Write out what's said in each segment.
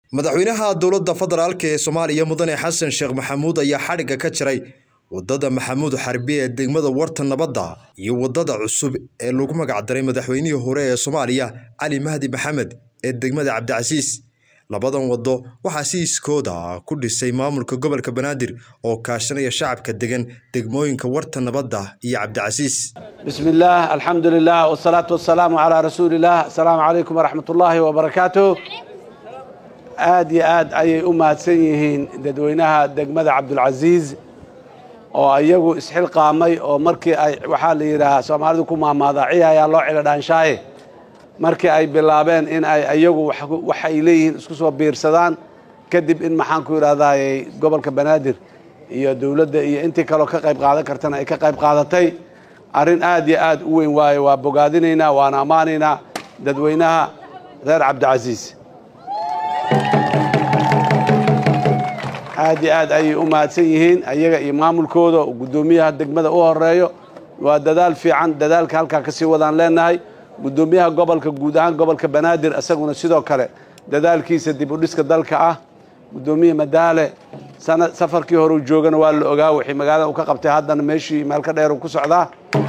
madaxweynaha dowladda federaalk ee soomaaliya mudane xasan sheekh maxamuud ayaa xadhigga ka jiray wadada maxamuud xarbi ee degmada warta nabadda iyo wadada cusub ee lagu magacdaray madaxweynihii hore ee soomaaliya cali mahdi maxamed ee degmada cabdicasiis labadan wado waxaa si iskooda ku dhisay maamulka gobolka banaadir oo kaashanaya shacabka degan degmooyinka warta nabadda iyo cabdicasiis bismi illaah alxamdu lilah wsalaatu wasalaamu calaa rasuuli illah asalaamu calaykum waraxmat ullaahi wabarakaatu aad iyo aad ayay u mahadsan yihiin dadweynaha degmada cabdulcasiis oo iyagu isxilqaamay oo markii ay waxaa la yidhaahaa soomaalidu ku maamaadaaciya ayaa loo cilo dhaanshaaye markii ay bilaabeen in ay iyagu wax ay leeyihiin isku soo biirsadaan kadib in maxaan ku yidhahdayy gobolka banaadir iyo dowladda iyo intii kaloo ka qayb qaadan kartana ay ka qayb qaadatay arrin aad iyo aad u weyn waaye waa bogaadinaynaa waana ammaanaynaa dadweynaha reer cabdicasiis aad iyo aad ayay u mahadsan yihiin ayaga iyo maamulkooda oo guddoomiyaha degmada u horeeyo waa dadaal fiican dadaalka halkaa kasii wadaan leenahay guddoomiyaha gobolka guud ahaan gobolka banaadir isaguna sidoo kale dadaalkiisa dib u dhiska dalka ah guddoomiye madaale safarkii hore u joogana waa la ogaa wixii magaalada u ka qabtay haddana meeshii meel ka dheer u ku socdaa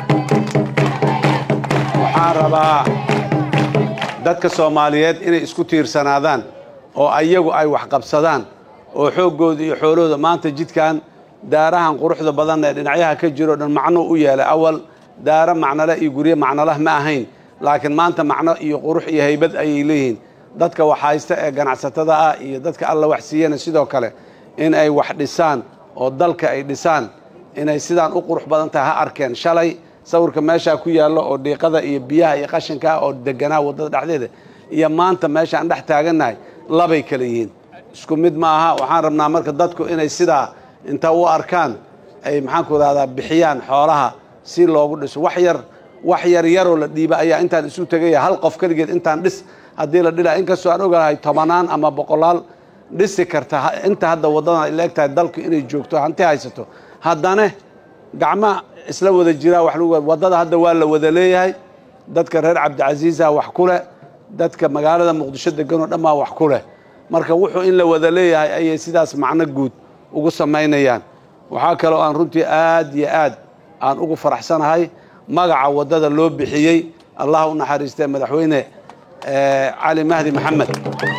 waxaan rabaa dadka soomaaliyeed inay isku tiirsanaadaan oo ayagu ay waxqabsadaan oo xooggooda iyo xoolahooda maanta jidkan daarahan quruxda badan ee dhinacyaha ka jiro dhan macno u yeelay awal daaro macnole iyo guryo macnolah ma ahayn laakiin maanta macno iyo qurux iyo haybad ayay leeyihiin dadka wax haysta ee ganacsatada ah iyo dadka alla wax siiyana sidoo kale in ay wax dhisaan oo dalka ay dhisaan inay sidaan u qurux badan tahay ha arkeen shalay sawirka meeshaa ku yaallo oo dhiiqada iyo biyaha iyo qashinkaa oo deganaa waddada dhexdeeda iyo maanta meeshaan dhex taagannahay labay kale yihiin isku mid ma aha waxaan rabnaa marka dadku inay sidaa inta u arkaan ay maxaanku idhahdaa bixiyaan xoolaha si loogu dhiso wax yar wax yar yaroo la dhiiba ayaa intaan isu tegaya hal qof keligeed intaan dhis haddii la dhila inkastoo aan ogahay tobanaan ama boqolaal dhisi karta inta hadda waddadan ay leeg tahay dalku inay joogto hanti haysato haddana gacma isla wada jiraa wax lagu waddada hadda waa la wada leeyahay dadka reer cabdicasiisa wax ku leh dadka magaalada muqdisho deganoo dhammaa wax ku leh marka wuxuu in la wada leeyahay ayay sidaas macno guud ugu samaynayaan waxaa kaloo aan runtii aad iyo aad aan ugu faraxsanahay magaca waddada loo bixiyey allah u naxariistee madaxweyne cali mahdi maxamed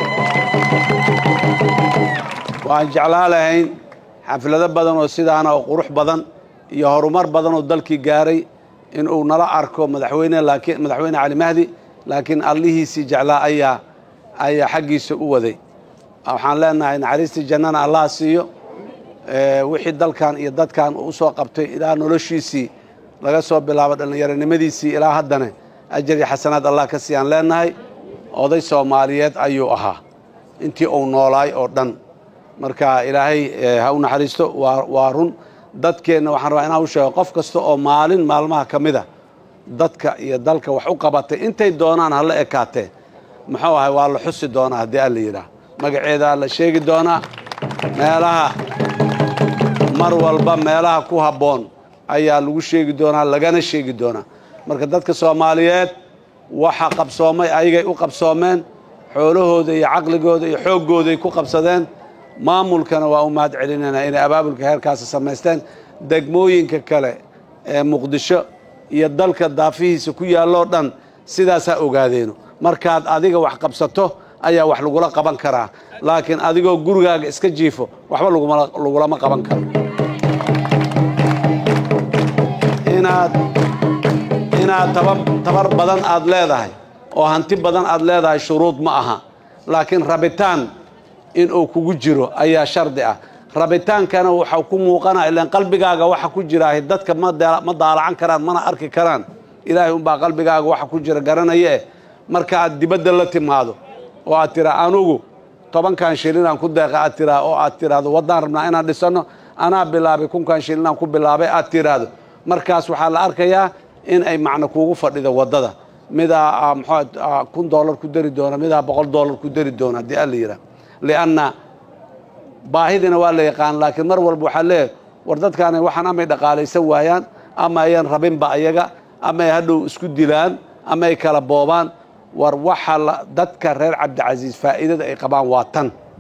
waan jeclaa lahayn xaflado badan oo sidaana oo qurux badan iyo horumar badan oo dalkii gaaray inuu nala arko madaxweyne laakiin madaxweyne cali mahdi laakiin allihiisii jeclaa ayaa ayaa xaggiisa u waday waxaan leenahay naxariistii jannana allah siiyo wixii dalkan iyo dadkan uu usoo qabtay ilaa noloshiisii laga soo bilaabo dhallinyaronimadiisii ilaa haddana ajar iyo xasanaad allah ka siiyaan leenahay oday soomaaliyeed ayuu ahaa intii uu noolaay oo dhan marka ilaahay ha u naxariisto waa run dadkeenna waxaan rabaa inaan u sheego qof kasta oo maalin maalmaha ka mid a dadka iyo dalka wax u qabatay intay doonaan hala ekaatee muxuu ahay waa la xusi doonaa haddii alla yidhaah magaceedaa la sheegi doonaa meelaha mar walba meelaha ku habboon ayaa lagu sheegi doonaa lagana sheegi doonaa marka dadka soomaaliyeed waxa qabsoomay ayagay u qabsoomeen xoolahooda iyo caqligooda iyo xooggooday ku qabsadeen maamulkana waa u mahad celinaynaa inay abaabulka heerkaasi samaysteen degmooyinka kale ee muqdisho iyo dalka daafihiisa ku yaalloo dhan sidaasaa ogaadeeno markaad adiga wax qabsato ayaa wax lagula qaban karaa laakiin adigoo gurigaaga iska jiifo waxba lagulama qaban karo inaad inaad tabar badan aad leedahay oo hanti badan aad leedahay shuruud ma aha laakiin rabitaan inuu kugu jiro ayaa shardi ah rabitaankana waxau ku muuqana ilaan qalbigaaga waxa ku jiraahy dadka ma daalacan karaan mana arki karaan ilaahay unbaa qalbigaaga waxa ku jira garanaya eh marka aad dibadda la timaado oo aad tiraa anugu tobankan shilinaan ku deeqa aad tiraa oo aad tiraahdo waddaan rabnaa inaan dhisanno anaa bilaabay kunkan shilinaan ku bilaabay aad tiraahdo markaas waxaa la arkayaa in ay macno kuugu fadhido waddada midaa mxua kun dollar ku dari doona midaa boqol dollar ku dari doona haddii alla yidhaah lianna baahidina waa la yaqaan laakiin mar walba waxaa leeyahay war dadkaana waxaan amay dhaqaalaysan waayaan ama ayan rabinba ayaga ama ay hadhow isku dilaan ama ay kala boobaan war waxa dadka reer cabdicasiis faa'iidada ay qabaan waa tan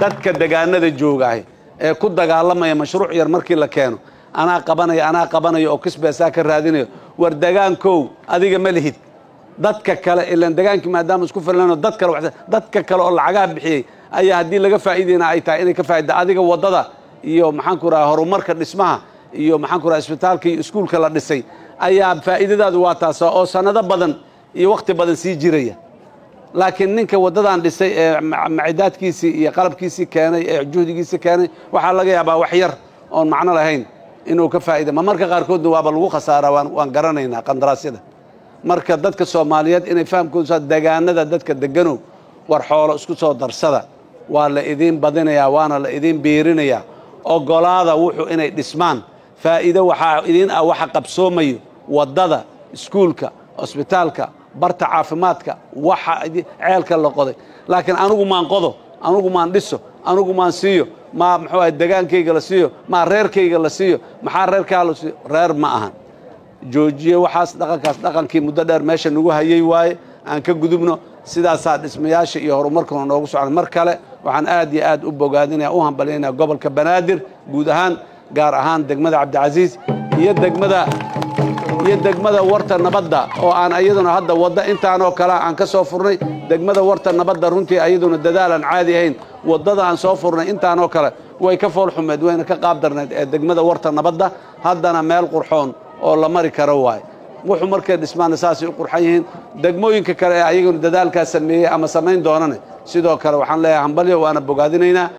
dadka degaanada joogahay ee ku dagaalamaya mashruuc yar markii la keeno anaa qabanaya anaa qabanaya oo kisbeesaa ka raadinayo war degaankow adiga ma lihid dadka kale ilan degaankii maadaama isku filano dad kale wax- dadka kale oo lacagaha bixiyey ayaa haddii laga faa'iidayna ay tahay inay ka faa'ida adiga waddada iyo maxaan ku raha horumarka dhismaha iyo maxaan ku raha isbitaalka iyo iskuulka la dhisay ayaa faa'iidadaadu waa taasa oo sannado badan iyo wakhti badan sii jiraya laakiin ninka waddadan dhisay ee ma- macidaadkiisii iyo qalabkiisii keenay ee juhdigiisii keenay waxaa laga yaabaa wax yar oon macno lahayn inuu ka faa'ida ma marka qaarkoodna waaba lagu khasaaraa waan, waan garanaynaa qandaraasyada marka dadka soomaaliyeed inay fahamkoodu saa degaanada dadka deganow war xoolo isku soo darsada waa la idiin badinayaa waana la idiin biirinayaa ogolaada wuxuu inay dhismaan faa'iido waxaa idiin ah waxa qabsoomayo waddada iskuulka cusbitaalka barta caafimaadka waxa idi- ceelka la qoday laakiin anigu maan qodo anigu maan dhiso anigu maan siiyo maa muxuu ahay degaankayga la siiyo maa reerkayga la siiyo maxaa reerkaa la siiyo reer ma ahan joojiye waxaas dhaqankaas dhaqankii muddo dheer meesha nagu hayay waaye aan ka gudubno sidaasaa dhismayaasha iyo horumarkuna noogu socda mar kale waxaan aad iyo aad u bogaadinaya u hambalyaynaya gobolka banaadir guud ahaan gaar ahaan degmada cabdicasiis iyo degmada iyo degmada warta nabadda oo aan iyaduna hadda wadda intaanoo kale aan ka soo furnay degmada warta nabadda runtii iyaduna dadaal aan caadi ahayn waddada aan soo furnay intaanoo kale way ka fool xumeed wayna ka qaab darneed ee degmada warta nabadda haddana meel qurxoon oo la mari karo waaye wuxuu markay dhismaana saasay u qurxan yihiin degmooyinka kale ee ayaguna dadaalkaa sameeyey ama samayn doonane sidoo kale waxaan leeyahay hambalyo waana bogaadinaynaa